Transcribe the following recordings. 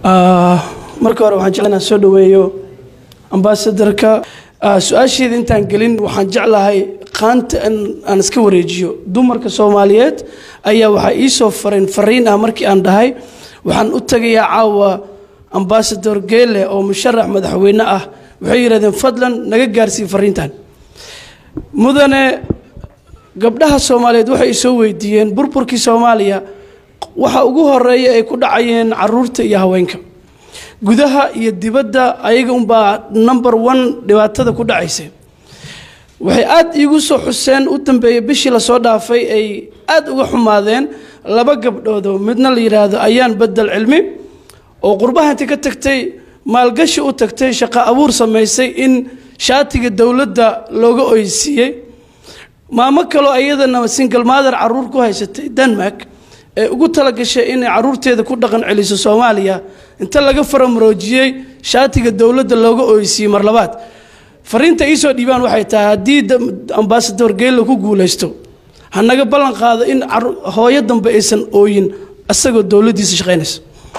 marka hore waxaan jeclahay inaan soo dhoweeyo ambaasadarka su-aasheeda intaan gelin waxaan jeclahay qaanta aan iska wareejiyo dumarka soomaaliyeed ayaa waxaa ii soo fareen fariin ah markii aan dhahay waxaan u tagayaa caawa ambaasador geele oo musharax madaxweyne ah waxay yidhahdeen fadlan naga gaarsii fariintan mudane gabdhaha soomaaliyeed waxay isoo weydiiyeen burburkii soomaaliya waxa ugu horeeya ay ku dhacayeen caruurta iyo haweenka gudaha iyo dibadda ayaga unbaa number one dhibaatada ku dhacaysa waxay aada iigu soo xuseen u dambeeyey bishii lasoo dhaafay ay aada uga xumaadeen laba gabdhoodoo midna la yidhaahdo ayaan bedel cilmi oo qurbahanti ka tagtay maalgashi u tagtay shaqo abuur samaysay in shaatiga dowladda looga oysiiyey maamo kaloo iyadana single mother caruur ku haysatay denmark ee ugu talagashay inay caruurteeda ku dhaqan celiso soomaaliya inta laga faramaroojiyey shaatiga dowladda looga oysiiyey mar labaad fariinta iisoo dhiibaan waxay tahay haddii ambaasador geella ku guulaysto hanaga ballan qaado in hooyo dambe aysan ooyin isagoo dowladdiisa shaqaynayso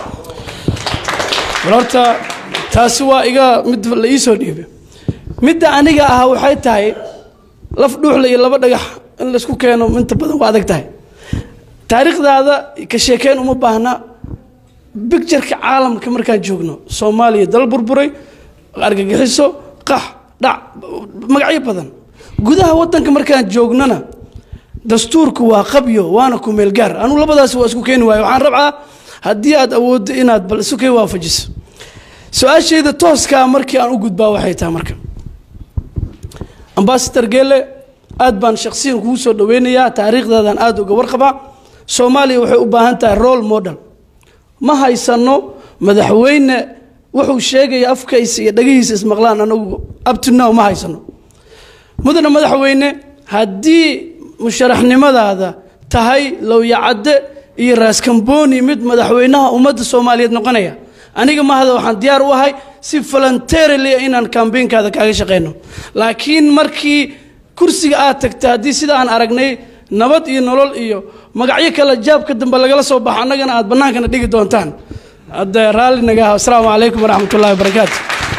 horta taasi waa iga mid la iisoo dhiibay midda aniga ahaa waxay tahay laf dhuuxla iyo laba dhagax in laysku keeno inta badan waa adag tahay taariikhdaada ka sheekeyn uma baahna bictureka caalamka markaan joogno soomaaliya dal burburay argagixiso qax dhac magacyo badan gudaha wadanka markaan joognana dastuurku waa qabyo waana kumeel gaar anugu labadaas waa isku keeni waayo waxaan rabcaa haddii aad awooddo inaad bal isu kay waafajiso su-aashayda tooskaa markii aan u gudbaa waxay tahay marka ambasador geele aad baan shaksiyan kugu soo dhaweynayaa taariikhdaadaan aada uga warqabaa soomaaliya waxay u baahan tahay role model ma haysano madaxweyne wuxuu sheegaya afkaysa iyo dhagihiisa ismaqlaan anagu abtinow ma haysano mudane madaxweyne haddii musharaxnimadaada tahay lowyacadde iyo raaskamboni mid madaxweynaha ummadda soomaaliyeed noqonaya aniga mahada waxaan diyaar u ahay si voluntarily inaan kambeynkaada kaaga shaqeyno laakiin markii kursiga aad tagta haddii sida aan aragnay nabad iyo nolol iyo magacyo kale jaabka dambe lagala soo baxo annagana aad bannaankana dhigi doontaan hadda raalli naga ah asalaamu calaykum waraxmat ullahi wabarakaatu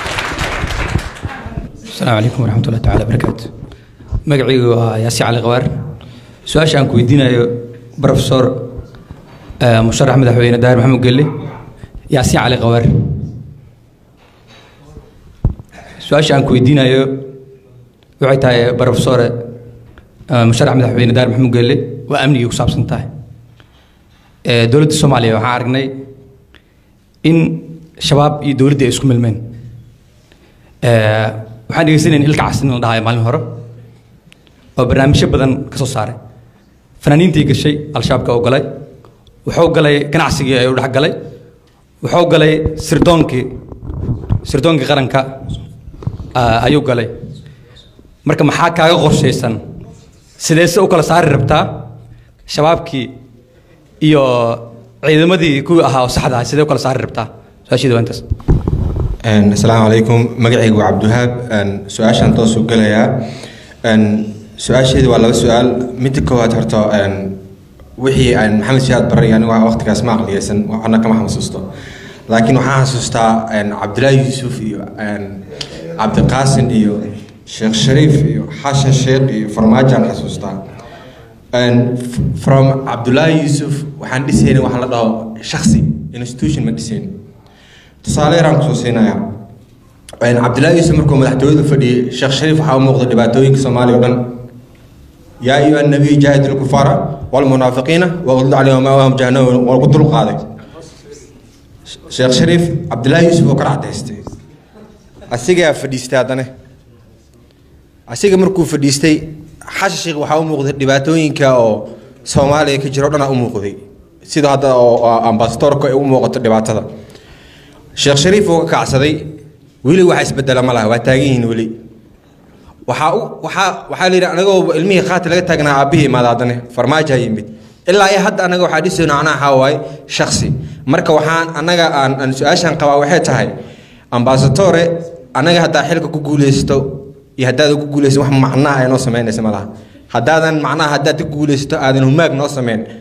asalaamu calaykum waraxmat ullahi tacala barakaatu magacaygu waa yaasi cali qabaar su-aasha aan ku weydiinayo profesor musharax madaxweyne daahir maxamed gelle yaasi cali qabaar su-aasha aan ku weydiinayo waxay tahay profesore musharax madaxweyne daahir maxamed gelle waa amnigii ku saabsan tahay dowladda soomaaliya waxaan aragnay in shabaab iyo dowladda ay isku milmeen waxaan dhegeysanayn ilka casin la dhahayo maalin hore oo barnaamijyo badan ka soo saaray fanaaniintii gashay al-shabaabka oo galay wuxuu galay ganacsigii ayuu dhex galay wuxuu galay sirdoonkii sirdoonkii qaranka ayuu galay marka maxaa kaaga qorshaysan sideese u kala saari rabtaa shabaabkii iyo ciidamadii kuwii ahaa oo saxda ahaa sidee u kala saari rabtaa su-aasheeda waa intaas asalaamu calaykum magacaygu waa cabdiwahaab su-aashaan toos u gelayaa su-aasheedu waa laba su-aal midda koowaad horta wixii aan maxamed siyaad baray anigu waqtigaas ma aqliyaysan waxna kama xasuusto laakiin waxaan xasuustaa cabdilaahi yuusuf iyo cabdiqaasin iyo sheekh shariif iyo xashan sheekh iyo farmaajaan xasuustaa from cabdulaahi yuusuf waxaan dhisayna waxa la dhaho shaksi institution ma dhisayn tusaale yaraan kusoo siinayaa cabdilaahi yuusuf markuu madaxtooyada fadhiyey sheekh shariif waxaa u muuqda dhibaatooyinka soomaaliya o dhan yaa ayuha nabiy jaahid ilkufaara walmunaafiqiina waqdud calayhim maawahum jahannama waa ku dul qaaday sheekh shariif cabdilaahi yuusuf oo ka racdaystay asigaa fadhiistay haddane asiga markuu fadhiistay xasha sheekh waxaa u muuqday dhibaatooyinka oo soomaaliya ka jira o dhanaa u muuqday sida hadda oo ambasadorka ay u muuqato dhibaatada sheekh shariif oo ka kacsaday weli waxa isbedela ma laha waa taagan yihiin weli waxaa u waxaa waxaa la yidhi anagoo ilmihii qaati laga taagnaa aabbihii imaada haddane farmaaja yimid ilaa iyo hadda anaga waxaa dhisayno anaa waxaa waaye shaksi marka waxaan annaga aan aan su-aashan qabaa waxay tahay ambasadore annaga haddaa xilka ku guulaysto iyo haddaadan ku guulaysan wax macnaha ay noo samaynaysa ma laha haddaadan macnaha haddaad ku guulaysato aadan humaag noo sameyn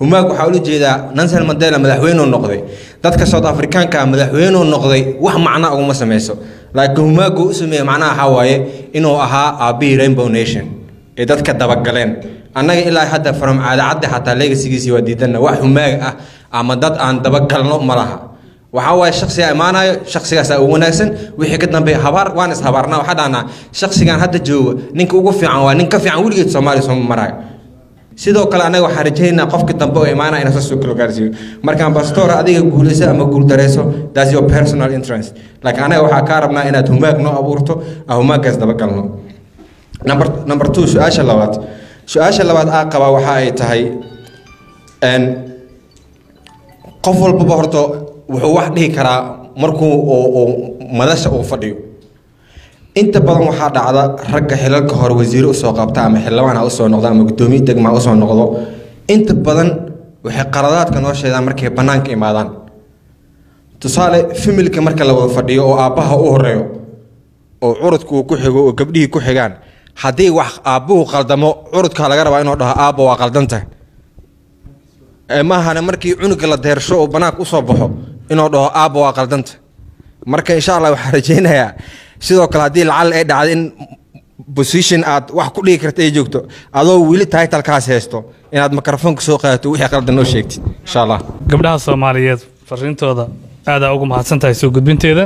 humaag waxaa ula jeedaa nansen mandela madaxweynuu noqday dadka south africaanka madaxweynuu noqday wax macna uguma sameyso laakiin humaagu u sameeye macnaha waxaa waaye inuu ahaa aabbihii rainbow nation ee dadka dabagaleen annaga ilaa hadda from caadacadda xataa legasigiisii waa diidanna wax humaag ah ama dad aan dabagalno ma laha waxaa waaye shaksigaa imaanayo shaksigaasaa ugu wanaagsan wixii ka dambeeya habaar waan ishabaarnaa waxaa dhahnaa shaksigan hadda jooga ninka ugu fiican waa nin ka fiican weligeed soomaaliya sooma maraayo sidoo kale anaga waxaan rajaynaynaa qofka dambe oo imaanaya inuu saasoo kala gaarsiiyo marka ambassador adiga guulayso ama guuldareyso that's your personal interest laakiin anaga waxaa kaa rabnaa inaad humaag noo abuurto aan humaaggaas dabagalno number number two su-aasha labaad su-aasha labaad aa qabaa waxa ay tahay n qof walbaba horta wuxuu wax dhihi karaa markuu uu madasha uu fadhiyo inta badan waxaa dhacda ragga xilalka hore wasiire usoo qabta ama xildhibaan ha usoo noqdo ama guddoomiye degma ha usoo noqdo inta badan waxay qaradaadka noo sheegaan markay bannaanka imaadaan tusaale familka marka la wada fadhiyo oo aabbaha u horeeyo oo curudka uu ku xigo oo gabdhihii ku xigaan haddii wax aabbuhu qaldamo curudka laga rabaa inuu dhaho aabba waa qaldantahay maahane markii cunuga la deersho oo banaanka usoo baxo inuu dhaho aabba waa qaldanta marka insha allah waxaan rajaynayaa sidoo kale haddii lacal ay dhacdo in position aad wax ku dhigi karta ay joogto adoo weli titlekaas haysto inaad mikrofoonka soo qaadato wixii qaldan noo sheegtid insha allah gabdhaha soomaaliyeed fariintooda aadaa ugu mahadsan tahay soo gudbinteeda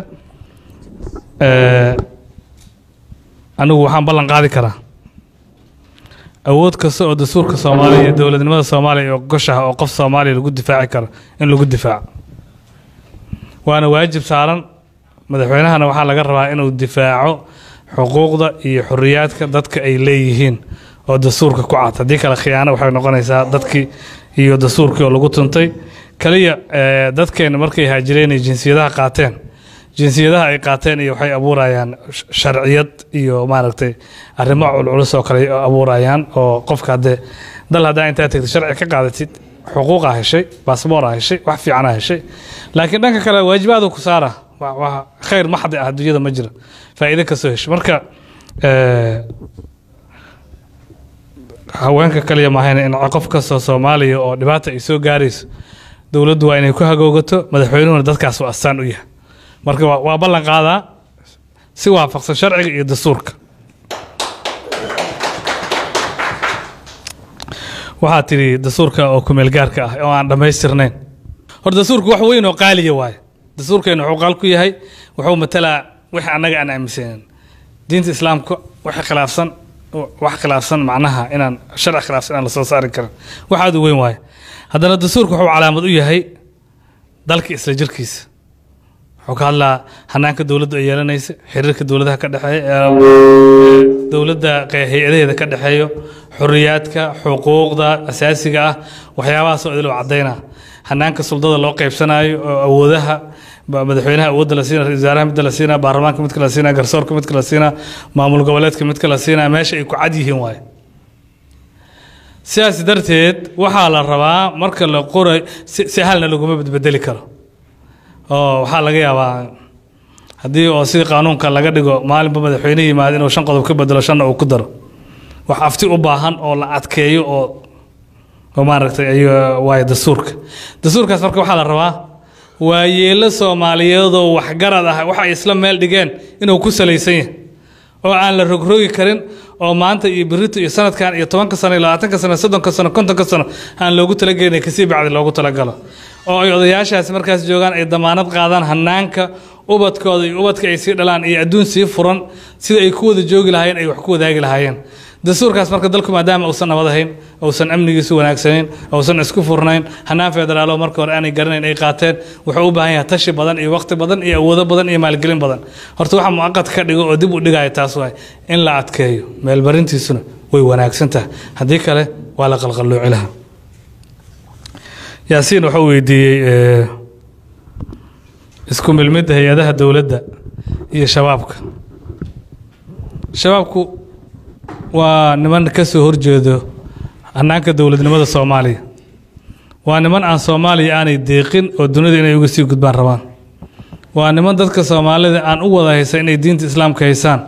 anigu waxaan ballan qaadi karaa awood kasta oo dastuurka soomaaliya iyo dowladnimada soomaaliya oo goshaha oo qof soomaaliya lagu difaaci karo in lagu difaaco waana waajib saaran madaxweynahana waxaa laga rabaa inuu difaaco xuquuqda iyo xoriyaadka dadka ay leeyihiin oo dastuurka ku cad haddii kale khiyaano waxay noqonaysaa dadkii iyo dastuurkii oo lagu tuntay kaliya dadkeena markay haajireen ay jinsiyadaha qaateen jinsiyadaha ay qaateen iyo waxay abuurayaan sharciyad iyo maaragtay arrimo culculus oo kale abuurayaan oo qofka haddee dal haddaa intaa tegtid sharci ka qaadatid xuquuqaa heshay baasboora heshay wax fiicanaa heshay laakiin dhanka kale waajibaadu ku saara waa khayr maxdi ah adduunyada ma jira faa'iido kasoo heshay marka haweenka kaliya maahayn in qof kastoo soomaaliya oo dhibaata ay soo gaarayso dowladdu waa inay ku hagoogato madaxweynuhuna dadkaas uu astaan u yahay marka waa ballan qaadaa si waafaqsan sharciga iyo dastuurka waxaa tidhi dastuurka oo kumeel gaarka ah oo aan dhammaystirnayn hor dastuurku wax weyn oo qaaliya waaye dastuurkeenu wuxuu qaal ku yahay wuxuu matalaa wixii annaga aan aaminsanen diinta islaamka wax khilaafsan wax khilaafsan macnaha inaan sharci khilaafsan inaan lasoo saari karin wax aad u weyn waaye haddana dastuurka wuxuu calaamad u yahay dalka isla jirkiisa wuxuu ka hadlaa hanaanka dowladdu ay yeelanaysa xiriirka dowladaha ka dhexeeya dowladda hay-adaheeda ka dhexeeyo xoriyaadka xuquuqda asaasiga ah waxyaabahaasoo idil cadayna hanaanka suldada loo qaybsanayo oo awoodaha madaxweynaha awoodda la siina ra-isul wasaaraha midka la siina baarlamaanka midka la siina garsoorka midka la siina maamul goboleedka midka la siina meesha ay ku cad yihiin waaye sidaas darteed waxaa la rabaa marka la qoray si halna laguma bedbedeli karo oo waxaa laga yaabaa haddii oo sidii qaanuunka laga dhigo maalinba madaxweyne yimaado inuu shan qodob ka bedelo shanna uu ku daro wax afti u baahan oo la adkeeyo oo oo maaragtay ay waayo dastuurka dastuurkaas marka waxaa la rabaa waa yeelo soomaaliyeedoo waxgarad ah waxa ay isla meel dhigeen inuu ku salaysan yahay oo aan la rogrogi karin oo maanta iyo berito iyo sanadkan iyo tobanka sano iyo labaatanka sano soddonka sano kontonka sano aan loogu talagelin kasii bacdi loogu talagalo oo ay odayaashaasi markaas joogaan ay damaanad qaadaan hanaanka ubadkooda iyo ubadka ay sii dhalaan iyo adduun sii furan sida ay ku wada joogi lahaayeen ay wax ku wadaagi lahaayeen dastuurkaas marka dalku maadaama uusan nabad ahayn uusan amnigiisu wanaagsanayn uusan isku furnayn hanaan federaalo marka hore aanay garanayn ay qaateen wuxuu u baahan yahay tashi badan iyo waqti badan iyo awoodo badan iyo maalgelin badan horta waxa muaqad ka dhigo oo dib u dhigaya taas waay in la adkeeyo meelbarintiisuna way wanaagsan tahay haddii kale waa la qalqallooci lahaa yaasiin wuxuu weydiiyey isku milmidda hay-adaha dowladda iyo shabaabka shabaabku waa niman ka soo horjeedo hannaanka dowladnimada soomaaliya waa niman aan soomaaliya aanay deeqin oo dunida inay uga sii gudbaan rabaan waa niman dadka soomaalida aan u wada haysa inay diinta islaamka haysaan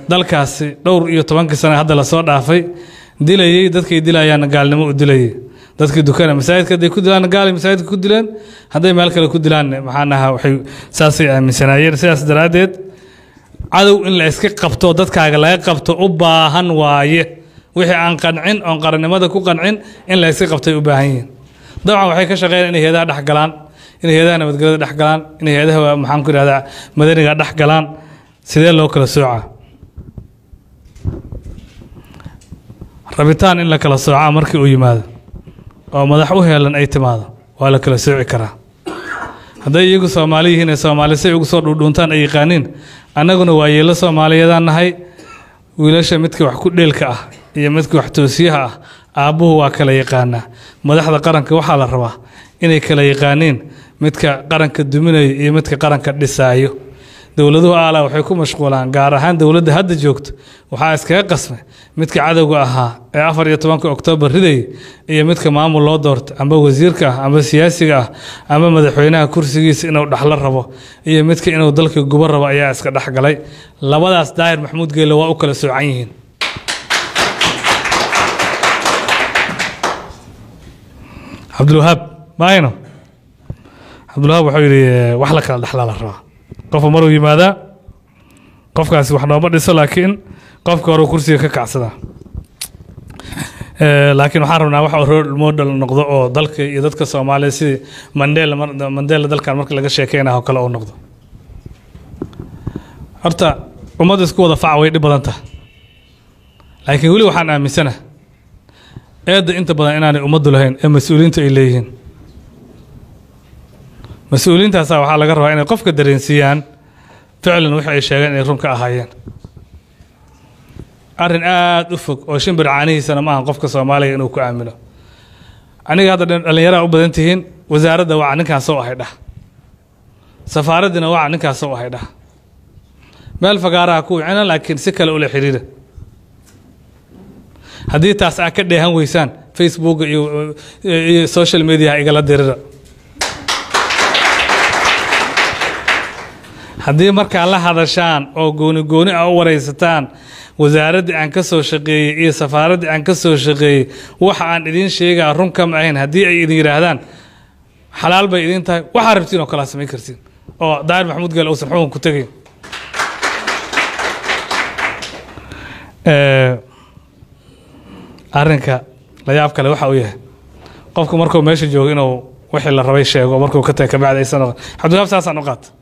dalkaasi dhowr iyo tobankii sane hadda lasoo dhaafay dilayey dadkay dilayaanna gaalnimo u dilayay dadkii dukana masaajidka hadday ku dilaan gaalay masaajidka ku dileen hadday meel kale ku dilaan maxaan ahaa waxay saasay aaminsanaayeen sidaas daraaddeed cadow in la iska qabto dadkaaga laga qabto u baahan waaye wixii aan qancin oon qarannimada ku qancin in la iska qabtay u baahan yihiin dabcan waxay ka shaqeeyaan inay heedaha dhex galaan inay heedaha nabadgelyada dhex galaan inay heedaha maxaan ku ihahdaa madaniga dhex galaan sidee loo kala soocaa rabitaan in la kala soocaa markii uu yimaado oo madax u heelan ay timaado waa la kala sooci karaa hadday iyagu soomaali yihiin ee soomaali say ugu soo dhuudhuuntaan ay yaqaaniin annaguna waa yeelo soomaaliyeedaan nahay wiilasha midka wax ku dheelka ah iyo midka wax toosiyaha ah aabbuhu waa kala yaqaanaa madaxda qaranka waxaa la rabaa inay kala yaqaaniin midka qaranka duminayo iyo midka qaranka dhisaayo dowladuhu aala waxay ku mashquulaan gaar ahaan dowladda hadda joogto waxaa iskaga qasmay midka cadowga ahaa ee afar iyo tobanka oktoobar ridayay iyo midka maamul loo doorto amba wasiirka ah amba siyaasiga ah amba madaxweynaha kursigiisa inuu dhaxlo rabo iyo midka inuu dalka gubo rabo ayaa iska dhexgalay labadaas daahir maxamuud geelle waa u kala soocan yihiin cabdulwahaab maayno cabdulwahaab wuxuu yidhi wax la kala dhexlaa la rabaa qofka maruu yimaadaa qofkaasi wax nooma dhiso laakiin qofka hore kursiga ka kacsadaa laakiin waxaan rabnaa wax role model noqdo oo dalka iyo dadka soomaaliya sidii mandela mandela dalkan marka laga sheekeynayo kale oo noqdo horta ummadda isku wada faca way dhib badan tahay laakiin weli waxaan aaminsana eedda inta badan inaanay ummaddu lahayn ee mas-uuliyiintu ay leeyihiin mas-uuliyiintaasaa waxaa laga rabaa inay qofka dareensiiyaan ficlan wixii ay sheegeen inay run ka ahaayeen arrin aada u fog oo shimbir caanihiisana ma ahan qofka soomaaliga inuu ku aamino aniga hadda dhallinyaraha u badan tihiin wasaaradda waca ninkaas soo ahay dhah safaaraddina waca ninkaas soo ahay dhah meel fagaaraha ku wicina laakiin si kale ula xidhiira haddii taas aad ka dheehan weysaan facebook iyo iyo social mediaha igala dirira haddii markaa la hadashaan oo gooni gooni ah u waraysataan wasaaraddii aan ka soo shaqeeyey iyo safaaraddii aan ka soo shaqeeyey waxa aan idiin sheegaa run kama ahayn haddii ay idin yidhaahdaan xalaal bay idiin tahay waxaa rabtiin oo kalaa samayn kartiin oo daahir maxamuud geel uusan xukun ku tegayn arrinka la yaab kale waxa uu yahay qofku markuu meesha joogo inuu wixii la rabay sheego markuu ka taga kabacdi aysan noqon cabdiwahaab saasaan u qaata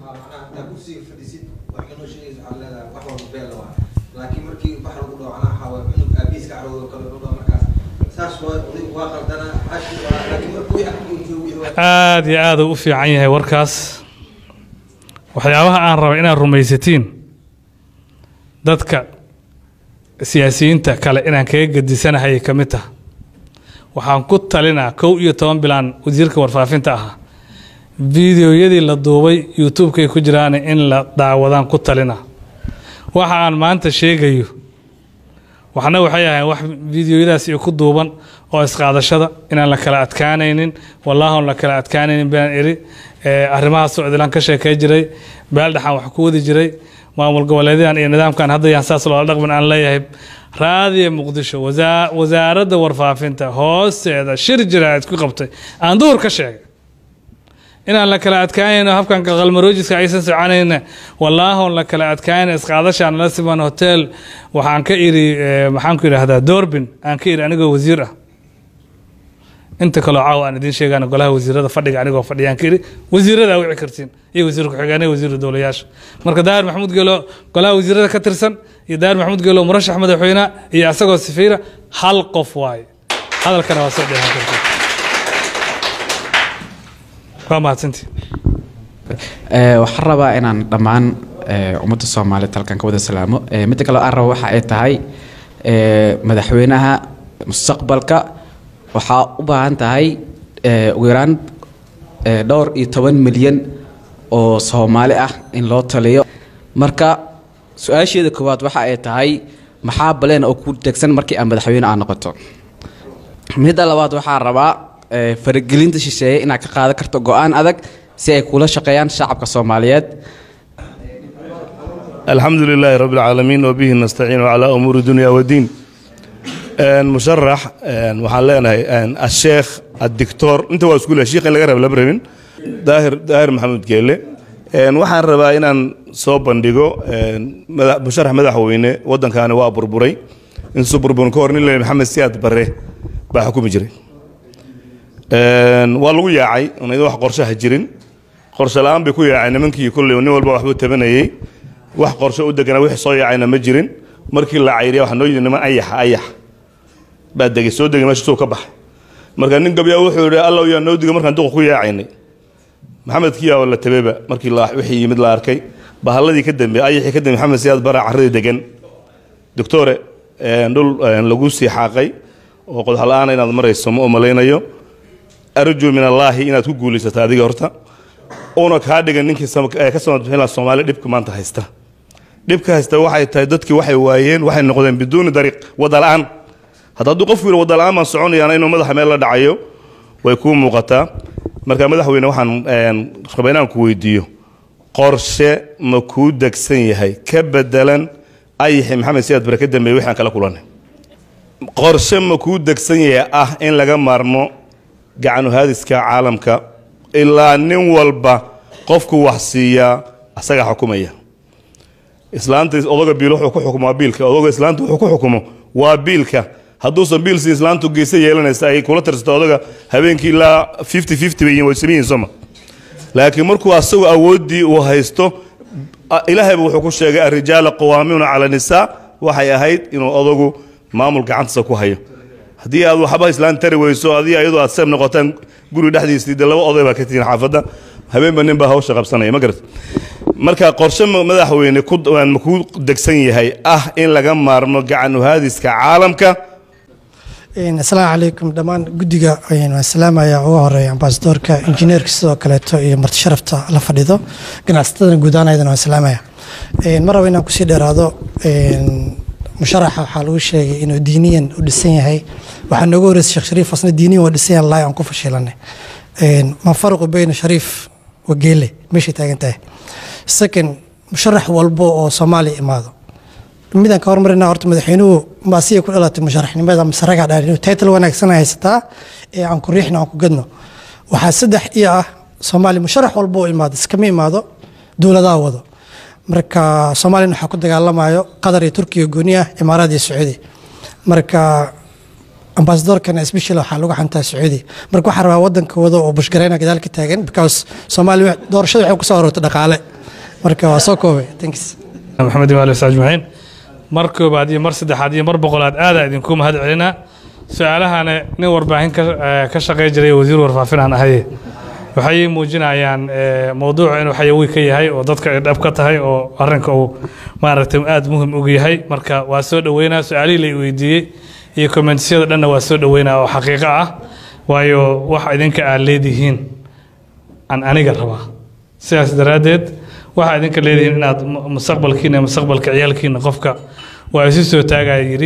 aada iyo aada u fiican yahay warkaas waxyaabaha aan rabay inaad rumaysatiin dadka siyaasiyiinta kale inaan kaga gedisanahay ka mid tah waxaan ku talinaa kow iyo toban bilaan wasiirka warfaafinta ahaa fideoyadii la duubay youtube-kay ku jiraan in la daawadaan ku talina waxa aan maanta sheegayo waxna waxay ahayn wax fideoyadaas iyo ku duuban oo isqaadashada inaan la kala adkaanaynin wallaahi on la kala adkaanaynin baan iri arrimahaasoo idilaan ka sheekay jiray beeldhaxaan wax ku wadi jiray maamul goboleedyadan iyo nidaamkan haddayaan saas loola dhaqmin aan leeyahay raadiya muqdisho wasaaradda warfaafinta hoosteeda shir jira isku qabtay aan duhur ka sheegay inaan la kala adkaanayno habkan qalmaroojiska aysan soconayna wallaahoon la kala adkaanayna isqaadashaan la siman hotel waxaan ka iri maxaan ku idhaahdaa doorbin aan ka iri anigoo wasiir ah inta kaloo caawa aan idiin sheegaan golaha wasiirada fadhiga anigoo fadhiyaan ka iri wasiirada wici kartiin iyo wasiir ku-xigeenada wasiiru dowlayaasha marka daahir maxamuud geelo golaha wasiirada ka tirsan iyo daahir maxamuud geelo murashax madaxweyne iyo asagoo sifiira hal qof waaye hadalkana waa soo dheehan kartiin waa mahadsantii waxaan rabaa inaan dhammaan ummadda soomaaliyeed halkan ka wada salaamo midda kale aan rabo waxa ay tahay madaxweynaha mustaqbalka waxaa u baahan tahay ugu yaraan dhowr iyo toban milyan oo soomaali ah in loo taliyo marka su-aasheeda koowaad waxa ay tahay maxaa baleen oo ku degsan markii aad madaxweyne aad noqoto midda labaad waxaa rabaa faragelinta shisheeye inaad ka qaadan karto go-aan adag si ay kula shaqeeyaan shacabka soomaaliyeed الحمد لله رب العالمين وبه نستعين على أمور الدنيا والدين musharax waxaan leenahay asheekh addictor inta waa isku le shiikh in laga raba lama rabin daahir daahir maxamuud geele waxaan rabaa inaan soo bandhigo musharax madaxweyne waddankaani waa burburay intuu burburin ka hor nin le maxamed siyaad barre baa xukumi jiray waa lagu yaacay iyadoo wax qorshaha jirin qorshe la-aan bay ku yaacay nimankii kolley nin walba waxbuu tabanayey wax qorshe u deganaa wixii soo yaacayna ma jirin markii la cayriya waxaa noo yidhi niman ayaxa ayax baa degay soo degay meesha suu ka baxay marka nin gabyaa wuxuu yidhi allow yaa noo diga markaan duqa ku yaacaynay maxamed kiyaa la tabeba markii wixii yimid la arkay bahalladii ka dambeeyey ayaxii ka dambeey maxamed siyaad bara carradii degan doctore dhul lagu sii xaaqay oo qodax la-aana inaad marayso ma umalaynayo arju min allaahi inaad ku guulaysato adiga horta una kaa dhigan ninkii ka samabixin soomaaliya dhibka maanta haysta dhibka haysta waxay tahay dadkii waxay waayeen waxay noqdeen biduuni dariiq wada la-aan hadda hadduu qofku yidhi wada la-aan baan soconayaana inuu madaxa meel la dhacayo way kuu muuqataa marka madaxweyne waxaan rabaa inaan ku weydiiyo qorshe ma kuu degsan yahay ka bedelan ayaxi maxamed siyaad bare ka dambeeye wixii aan kala kulanay qorshe ma kuu degsan yahay ah in laga maarmo gacanu haadiska caalamka ilaa nin walba qofku wax siiyaa asagaa xukumaya islaanta odoga biil wuxuu ku xukumo waa biilka odoga islaanta wuxuu ku xukumo waa biilka hadduusan biil siin islaantu geyse yeelanaysa ay kula tirsato odaga habeenkii ilaa fifty fifty bay way sameyihin soma laakiin markuu asagu awooddii uu haysto ilaahayba wuxuu ku sheegay arijaala qawaamiuna cala nisaa waxay ahayd inuu odagu maamul gacantiisa ku hayo haddii aad waxba islaan tari weyso adii iyadoo aad seeb noqotaan guri dhexdiisii de laba oday baa ka tihiin xaafadda habeenba nin baa hawsha qabsanaya ma garat marka qorshe madaxweyne ma ku degsan yahay ah in laga maarmo gacan uhaadiska caalamka asalaamu calaykum dhammaan guddiga waan salaamaya ugu horeeya ambasadoorka injineerka sidoo kaleeto iyo marti sharafta la fadhido ganacsatadana guudaanaydana waan salaamaya ma rabo inaan kusii dheeraado musharaxa waxaa lagu sheegay inuu diiniyan u dhisan yahay waxaa nooga horeysa sheekh shariif asna diiniyan waa dhisan yahay laay aan ku fashilanay ma farqu bayna shariif wa geele meeshay taagan tahay second musharax walbo oo soomaaliya imaado midaan ka hormarina horta madaxweynuhu maasiya ku dhalatay musharaxnimada masaraga dhaan inuu title wanaagsan haysataa ee aan ku riixno aan ku gadno waxaa saddex iyo ah soomaaliya musharax walbo oo imaado iskama imaado dowladaha wado marka soomaaliyana waxaa ku dagaalamayo qatar iyo turkiya gooni ah imaaraad iyo sacuudi marka ambasadorkana especially waxaa lagu xantaa sacuudi marka waxaa rabaa wadanka wado oo bushgareyna gadaal ka taagan because soomaaliya doorashada waxay kusoo aroortay dhaqaale marka waa soo koobay thanks maxamed imaali wasa ajmaciin mar koobaad iyo mar saddexaad iyo mar boqolaad aadaa idinku mahad celinaa su-aalahana nin warbaahin ka shaqey jiray wasiir warfaafin aan ahaye waxay muujinayaan mowduucu inuu xayawi ka yahay oo dadka ay dhab ka tahay oo arrinka uu maaragtay aada muhim ugu yahay marka waa soo dhoweynaa su-aalihii la weydiiyey iyo kommentyada dhanna waa soo dhoweynaa oo xaqiiqo ah waayo wax idinka aad leedihiin aan aniga rabaa sidaas daraaddeed waxaa idinka leedihiin inaad mustaqbalkiina mustaqbalka ciyaalkiina qofka waa isu soo taagaya yidhi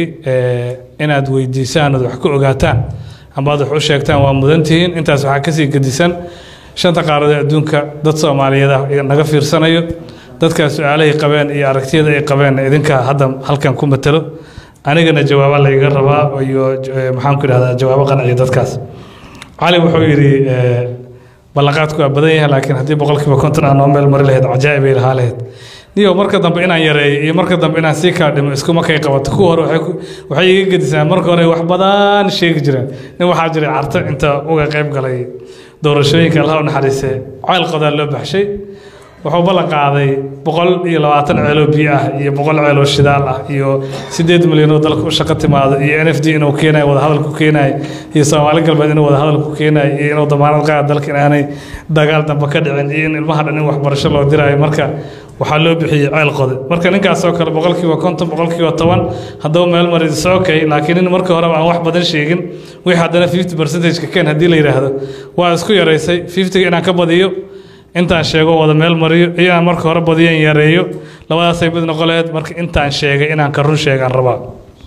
inaad weydiisaan ood wax ku ogaataan ambaad wax u sheegtaan waa mudantihiin intaas waxaa kasii gedisan shanta qaaradood adduunka dad soomaaliyeed ah naga fiirsanayo dadkaas su-aalahay qabeen iyo aragtiyada ay qabeen idinka hadda halkan ku matalo anigana jawaaba layga rabaa iyo maxaanku idhahdaa jawaabo qanciya dadkaas cali wuxuu yidhi ballanqaadku waa badan yahay laakiin haddii boqolkiiba konton aan noo meel mari lahayd cajaa'ib ay lahaa lahayd niyo marka dambe inaan yareeyo iyo marka dambe inaan sii kaa dhimo iskuma kay qabato kuwa hore waxay iga gedisaan marka hore wax badan sheegi jireen nin waxaa jiray carto inta uga qayb galay doorashooyinka allaha u naxariisee ceel qodaa loo baxshay wuxuu ballan qaaday boqol iyo labaatan ceeloo biyo ah iyo boqol ceeloo shidaal ah iyo sideed milyan oo dalka u shaqo timaado iyo n f d inuu keenayo wadahadal ku keenayo iyo soomaali galbeed inuu wadahadal ku keenayo iyo inuu damaanad qaada dalka inaanay dagaal dambe ka dhicin iyo in ilmaha dhan in waxbarasho loo diraayo marka waxaa loo bixiyey ceel qode marka ninkaasoo kale boqolkiiba konton boqolkiiba toban haddaba meel maris okay laakiin in markii horeba aan wax badan sheegin wixii haddana fifty percentageka ken haddii la yidhaahdo waa isku yaraysay fiftyga inaan ka badiyo intaan sheego wada meel mariyo iyo aan marka hore badiyan yareeyo labadaasay mid noqon laheyd marka intaan sheegay inaan ka run sheegaan rabaa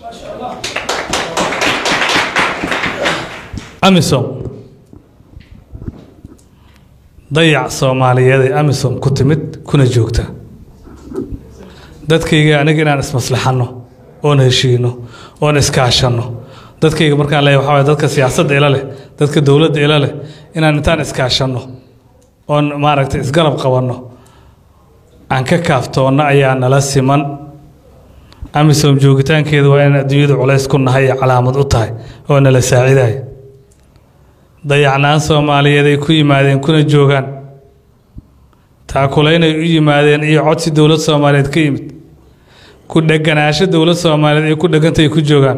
amisom dayac soomaaliyeed ee amisom ku timid kuna joogta dadkayga aniga inaan ismaslaxanno oon heshiino oon iskaashanno dadkayga markaan leeyahay waxaa waye dadka siyaasadda ila leh dadka dowladda ila leh inaan intaan iskaashanno oon maaragtay isgarab qabanno aan ka kaaftoonno ayaa nala siman amisom joogitaankeeda waa in adduunyada culays ku nahay iyo calaamad u tahay oo nala saacidaya dayacnaan soomaaliyeed ay ku yimaadeen kuna joogaan taakulaynay u yimaadeen iyo codsi dowlad soomaaliyeed ka yimid ku dheganaasho dowlad soomaaliyeed ay ku dhegantay ku joogaan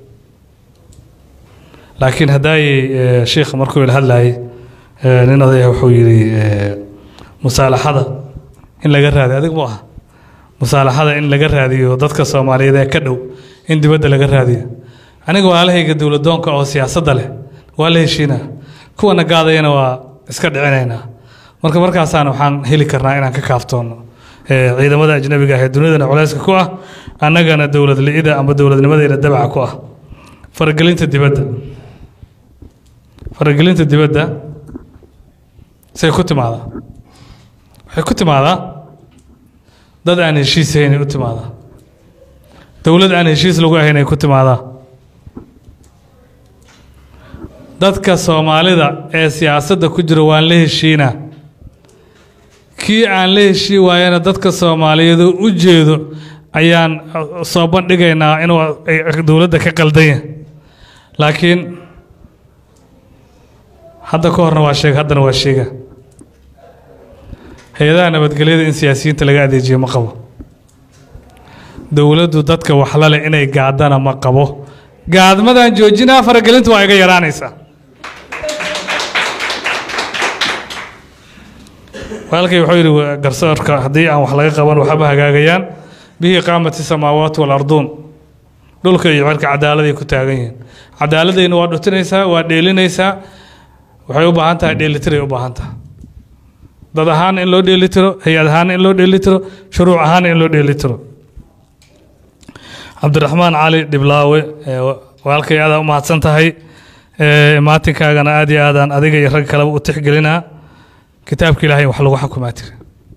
laakiin haddaayey sheikha markuu ila hadlayay nin odaya wuxuu yidhi musaalaxada in laga raadiyo adig mu aha musaalaxada in laga raadiyo dadka soomaaliyeed ee ka dhow in dibadda laga raadiyo aniga walaalahayga dowladoonka oo siyaasadda leh waa la heshiinaa kuwana gaadayana waa iska dhicinaynaa marka markaasaan waxaan heli karnaa inaan ka kaaftoono ciidamada ajnabiga ah ee dunidana culayska ku ah annagana dowlad li-ida amba dowladnimadeena dabaca ku ah faragelinta dibadda faragelinta dibadda say ku timaadaa waxay ku timaadaa dad aan heshiis ahaynay u timaadaa dowlad aan heshiis lagu ahayn ay ku timaadaa dadka soomaalida ee siyaasadda ku jira waan la heshiinaa kii aan la heshii waayana dadka soomaaliyeed u jeedo ayaan soo bandhigaynaa inuu dowladda ka qaldanya laakiin hadda ka horna waa sheega haddana waa sheega hay-adaha nabadgelyada in siyaasiyiinta laga adeejiyo ma qabo dowladdu dadka waxla leh inay gaadana ma qabo gaadmadan joojinaa faragelinta waa iga yaraanaysaa walaalkay wuxuu yidhi garsoorka haddii aan wax laga qaban waxba hagaagayaan bihi qaamati samaawaat walarduun dhulka iyo cirka cadaaladay ku taagan yihiin cadaaladayna waa dhutinaysaa waa dheelinaysaa waxay u baahan tahay dheelitiray u baahan tahay dad ahaan in loo dheelitiro hay-ad ahaan in loo dheelitiro shuruuc ahaan in loo dheelitiro cabdiraxmaan cali dhiblaawe walaalkay aadaa u mahadsan tahay maatinkaagana aad iyo aadaan adiga iyo rag kaleba u tixgelinaa kitaabka ilaahay wax lagu xukumaa tiri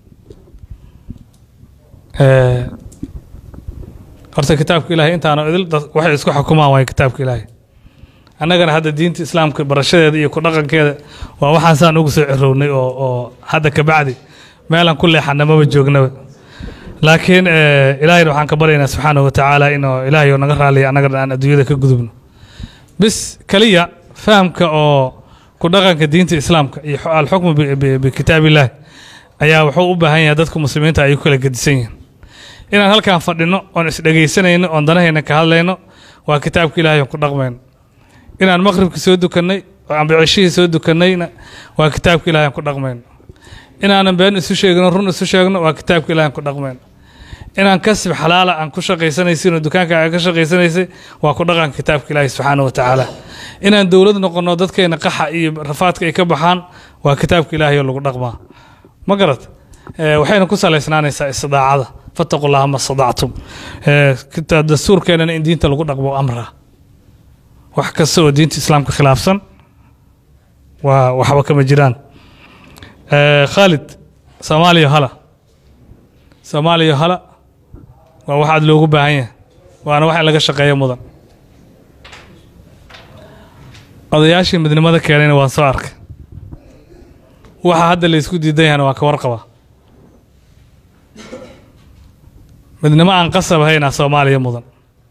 horta kitaabka ilaahay intaanu idil waxay isku xukumaan waayo kitaabka ilaahay annagana hadda diinta islaamka barashadeeda iyo ku dhaqankeeda waa waxaan saan ugu soo cirownay oo oo hadda kabacdi meelaan ku leexana maba joognaba laakiin ilaahayna waxaan ka baryaynaa subxaanahu watacaala inuu ilaahay naga raaliya annagana aan adduunyada ka gudubno bis keliya fahamka oo ku dhaqanka diinta islaamka iyo alxukmu bikitaab illaahi ayaa wuxuu u baahan yahay dadka muslimiinta ay ku kala gedisan yihiin inaan halkaan fadhino oon isdhegaysanayno oon danahayna ka hadlayno waa kitaabka ilaahay oon ku dhaqmayno inaan maqribka soo dukannay oo ambicishihii soo dukannayna waa kitaabka ilaahay aan ku dhaqmayno inaanan been isu sheegno run isu sheegno waa kitaabka ilaahay aan ku dhaqmayno inaan kasib xalaala aan ku shaqaysanaysin oo dukaanka aan ka shaqaysanaysay waa ku dhaqanka kitaabka ilaahay subxaanahu wa tacaala inaan dowlad noqonno dadkeena qaxa iyo rafaadka ay ka baxaan waa kitaabka ilaahay oo lagu dhaqmaa ma garat waxayna ku salaysnaanaysaa istidaacada fattaqu llaha ma stadactum dastuurkeenana in diinta lagu dhaqmo amra wax kasta oo diinta islaamka khilaafsan waa waxba kama jiraan khaalid soomaaliya hala soomaaliya hala waa wax aad loogu baahan yahay waana wax in laga shaqeeyo mudan odayaashii midnimada keenayna waan soo arkay waxa hadda la isku diidan yahana waa ka warqaba midnimo aan qasab ahaynaa soomaaliya mudan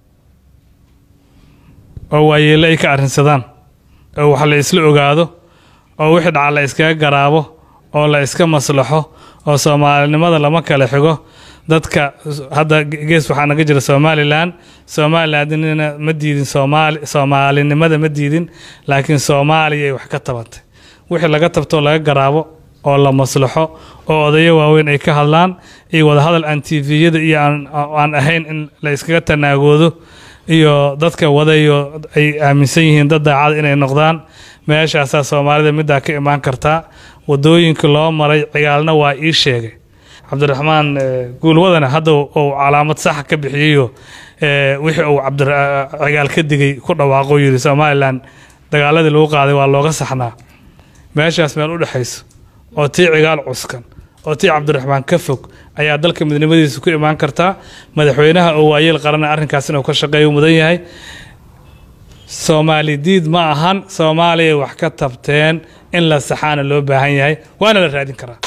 oo waayeelle ay ka arrinsadaan oo wax la isla ogaado oo wixii dhaca la iskaga garaabo oo la iska maslaxo oo soomaalinimada lama kala xigo dadka hadda gees waxaa naga jira somalilan somalilandna ma diidin soomaali soomaalinimada ma diidin laakiin soomaaliya ay wax ka tabantay wixii laga tabtoo laga garaabo oo la maslaxo oo odayo waaweyn ay ka hadlaan iyo wadahadal aan tviyada iyo aan ahayn in la iskaga tanaagoodo iyo dadka wadayo ay aaminsan yihiin dad daacad inay noqdaan meeshaasaa soomaalida middaa ka imaan kartaa wadooyinka loo maray cigaalna waa ii sheegay cabdiraxmaan guulwadana hadda uu calaamad saxa ka bixiyeyo wixii uu cigaal ka digay ku dhawaaqo yidhi somalilan dagaaladii lagu qaaday waa looga saxnaa meeshaas meel u dhexayso oo tii cigaal cuskan oo tii cabdiraxmaan ka fog ayaa dalka midnimadiisa ku imaan kartaa madaxweynaha oo waayeel qarana arrinkaas inuu ka shaqeeyo mudan yahay soomaali diid ma ahan soomaaliya wax ka tabteen in la saxaana loo baahan yahay waana la raadin karaa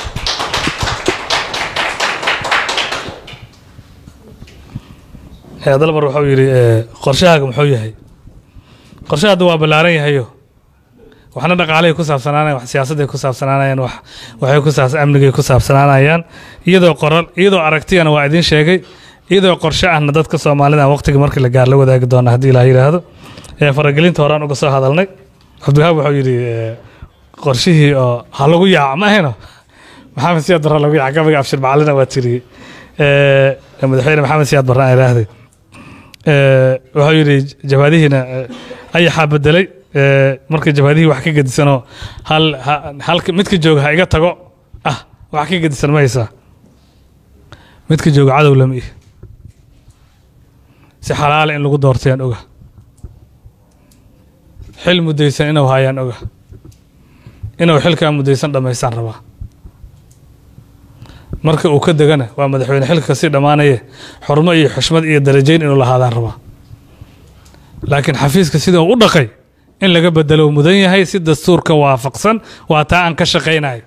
Eh, dalbar wuxuu yidhi eh, qorshahaaga muxuu yahay qorshaha hadda waa ballaaran yahayo waxna dhaqaalay ku saabsanaanayaan wax siyaasadday ku saabsanaanayaan wax waxay ku saabsan amnigay ku saabsanaanayaan iyadoo qoral iyadoo aragtiyana waa idiin sheegay iyadoo qorshe ahna dadka soomaalida waqtiga markii la gaar la wadaagi doona haddii ilaah yidhaahdo ee faragelinta horaan uga soo hadalnay cabdiwahaab wuxuu yidhi eh, qorshihii oo ha lagu yaaco ma ahayno maxamed siyaad barre lagu yaaca gabayga abshir macalina waa tiriyey Eh, madaxweyne maxamed siyaad barre aan idhaahday Eh, wuxuu yidhi jabaadihiina eh, ayaxaa bedelay eh, markii jabaadihii wax ka gedisanoo hal ha- halka midka jooga ha iga tago ah wax ka gedisan ma haysaa midka jooga cadow lama ihi si xalaala in lagu doortayaan oga xil mudaysan inuu hayaan oga inuu xilkaa mudaysan dhammaystaan rabaa marka uu ka degana waa madaxweyne xilka kasii dhammaanaye xurmo iyo xushmad iyo darajayn inuu lahaadaan rabaa laakiin xafiiska sida uu u dhaqay in laga bedelo uu mudan yahay si dastuurka waafaqsan waa taa aan ka shaqaynayo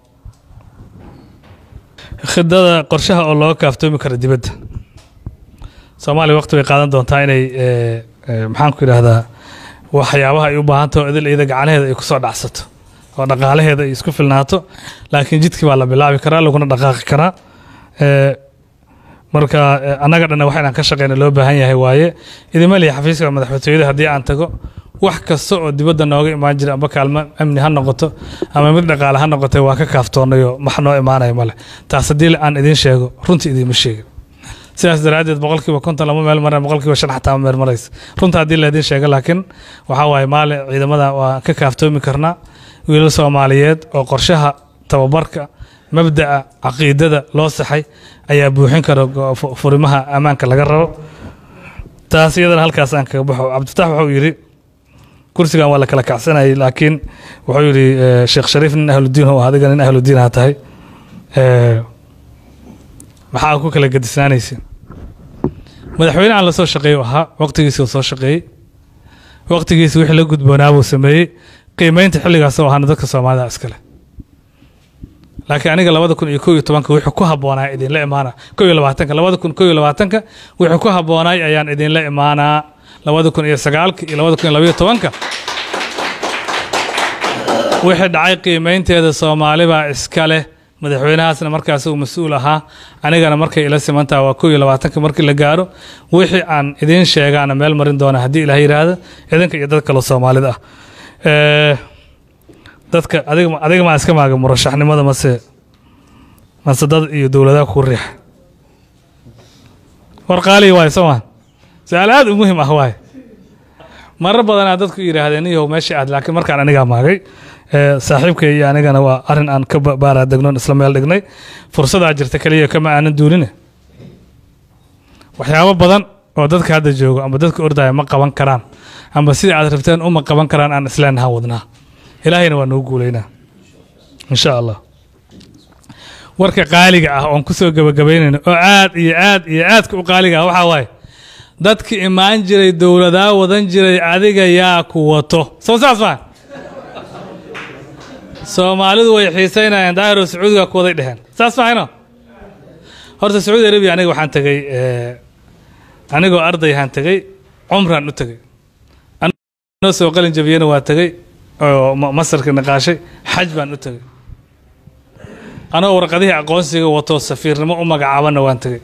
khidada qorshaha oo looga kaaftoomi karo dibadda soomaaliya waqti bay qaadan doontaa inay eh, eh, maxaan ku idhaahdaa waxyaabaha ay u baahan taho idil iyada gacanaheeda ay kusoo dhacsato oo dhaqaalaheeda ay isku filnaato laakiin jidkii baa la bilaabi karaa laguna dhaqaaqi karaa Eh, marka eh, annaga dhanna wax inaan ka shaqeyna loo baahan yahay waaye idima lihi xafiiska madaxtooyada haddii aan tago wax kasta oo dibadda nooga imaan jira amba kaalmo amni ha noqoto ama mid dhaqaale ha noqotay waa ka kaaftoonayo max noo imaanaya male taas haddii aan idiin sheego runtii idiima sheegin sidaas daraaddeed boqolkiiba konton lama meel mareen boqolkiiba shan xataa ma meel maraysa runta haddii la idiin sheego laakiin waxaa waaye maalin ciidamada waa ka kaaftoomi karnaa wiilal soomaaliyeed oo qorshaha tababarka mabda'a caqiidada loo saxay ayaa buuxin kara go- fu- furimaha ammaanka laga rabo taas iyadana halkaas aan kaga baxo cabdifatax wuxuu yidhi kursigan waa la kala kacsanayay laakiin wuxuu yidhi eh, sheekh shariif nin ahludiin oo adiga nin ahludiin ha tahay Eh, maxaa ku kala gedisnaanaysin madaxweyne aan la soo shaqeeyo ahaa waqtigiisi uu soo shaqeeyey waqtigiisi wixii la gudboonaa buu sameeyey qiimeynta xilligaas oo ahaana dadka soomaalida iskale laakiin aniga labada kun iyo kow iyo tobanka wixii ku habboonaa idinla imaana kow iyo labaatanka labada kun kow iyo labaatanka wixii ku habboonay ayaan idinla imaanaa labada kun iyo sagaalka iyo labada kun iyo labaiyo tobanka wixii dhacay qiimeynteeda soomaali baa iska leh madaxweynahaasna markaas uu mas-uul ahaa anigana markay ila simantaha waa kow iyo labaatanka markii la gaaro wixii aan idiin sheegaana meel marin doona haddii ilaah yidhaahdo idinka iyo dad kaloo soomaalida ah Eh, dadka adiga adiga maa iska maaga murashaxnimada mase mase dad iyo dowladaha ku riixa war qaaliya waaye soo maan su-aal aad u muhim ah waaye marar badanaa dadku yidhaahdeen iyow meesha aad laakiin markaan anigaa maagay Eh, saaxiibkay iyo anigana waa arrin aan ka ba- baaraa degnoon isla meel dhignay fursadaa jirta keliya kama aanan duuline waxyaabo badan oo dadka hadda joogo amba dadka ordaya ma qaban karaan amba sida aad rabteen uma qaban karaan aan isleenaha wadnaa ilaahayna waa nagu guulaynaa insha allah warka qaaliga ah oon kusoo gabagabaynayno oo aad iyo aad iyo aadka u qaaliga ah waxaa waaye dadki imaan jiray dowladaa wadan jiray adiga yaa ku wato soo saas maa soomaalidu way xiiseynayaan daahiro sacuudiga ku waday dheheen saas mahayno horta sacuudi arabiya aniga waxaan tegey eh, anigoo ardayhaan tegey cumraan u tegey anoo soo qalin jabiyena waa tegey oo ma- masarka naqaashay xaj baan u tegey anoo warqadihii aqoonsiga wato safiirnimo u magacaabanna waan tegey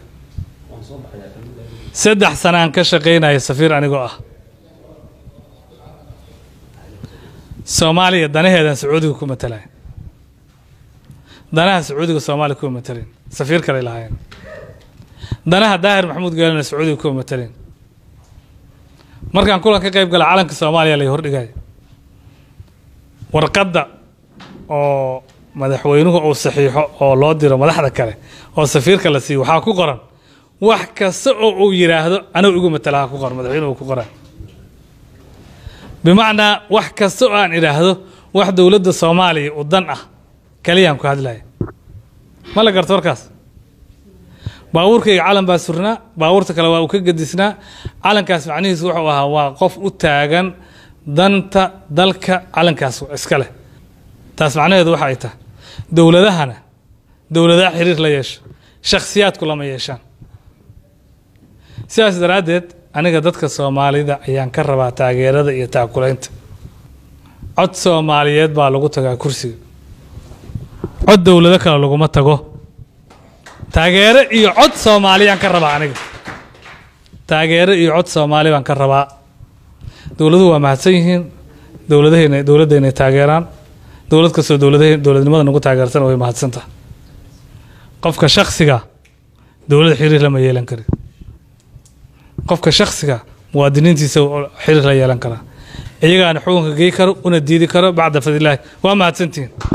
saddex sanaan ka shaqaynaya safiir anigoo ah soomaaliya danaheedan sacuudiga ku matalaya danaha sacuudiga soomaaliya kuma matalin safiir kale lahaayeen danaha daahir maxamuud geelina sacuudiga kuma matalin markaan kulan ka qayb gala calanka soomaaliya lay hordhigay warqadda oo madaxweynuhu uu saxiixo oo loo diro madaxda kale oo safiirka la siiyo waxaa ku qoran wax kasta oo uu yidhaahdo anigu igu matalaha ku qoran madaxweynuhu ku qoran bimacnaa wax kasta oo aan idhaahdo wax dowladda soomaaliya u dan ah keliyaan ku hadlaya ma la garto warkaas baabuurkayga calan baa surnaa baabuurta kale waa uu ka gedisnaa calankaas macnihiisu wuxuu ahaa waa qof u taagan danta dalka calankaas iska leh taas macnaheedu waxa ay tahay dowladahana dowladaha xiriir la yeesha shakhsiyaadku lama yeeshaan sidaas daraaddeed aniga dadka soomaalida ayaan ka rabaa taageerada iyo taakulaynta cod soomaaliyeed baa lagu tagaa kursiga cod dowlado kale laguma tago taageero iyo cod soomaaliyaan ka rabaa aniga taageero iyo cod soomaali baan ka rabaa dowladuhu waa mahadsan yihiin dowladahayna dowladdaynay taageeraan dowlad kastoo dowladahay dowladnimada nagu taageertana way mahadsan tahay qofka shaksiga dowlad xiriir lama yeelan kari qofka shaksiga muwaadiniintiisa xiriir la yeelan karaa iyagaana xukunka gey karo una diidi karo bacda fadilaahi waa mahadsantihiin